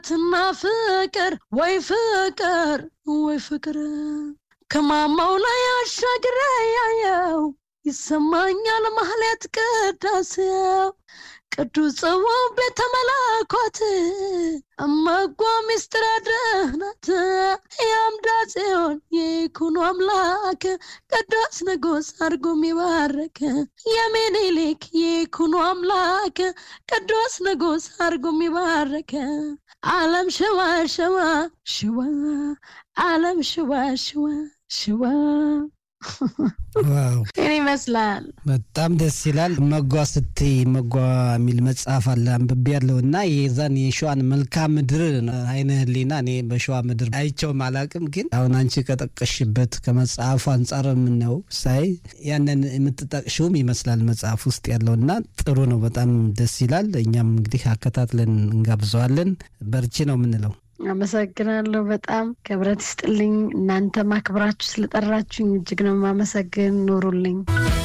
እውነትና ፍቅር ወይ ፍቅር ወይ ፍቅር ከማማው ላይ አሻግሬ ያየው ይሰማኛል ማህሌት ቅዳሴው ቅዱስ ጽዋው ቤተ መለኮት እመጓ ሚስጥረ ድህነት የአምዳ ጽዮን የይኩኖ አምላክ ቅዱስ ንጉሥ አድርጎ የሚባርክ የሚኒሊክ የይኩኖ አምላክ ቅዱስ ንጉሥ አድርጎ የሚባርክ ዓለም ሽዋ ሽዋ ሽዋ ዓለም ሽዋ ሽዋ ሽዋ ዋው ይህን ይመስላል። በጣም ደስ ይላል። መጓ ስትይ መጓ የሚል መጽሐፍ አለ አንብቤ ያለው እና የዛን የሸዋን መልክዓ ምድር አይነ ህሊና እኔ በሸዋ ምድር አይቸውም አላቅም፣ ግን አሁን አንቺ ከጠቀሽበት ከመጽሐፉ አንጻር የምናየው ሳይ ያንን የምትጠቅሽውም ይመስላል መጽሐፍ ውስጥ ያለው እና ጥሩ ነው። በጣም ደስ ይላል። እኛም እንግዲህ አከታትለን እንጋብዘዋለን። በርቺ ነው የምንለው። አመሰግናለሁ። በጣም ክብረት ይስጥልኝ። እናንተ ማክብራችሁ ስለጠራችሁኝ እጅግ ነው የማመሰግን። ኑሩልኝ።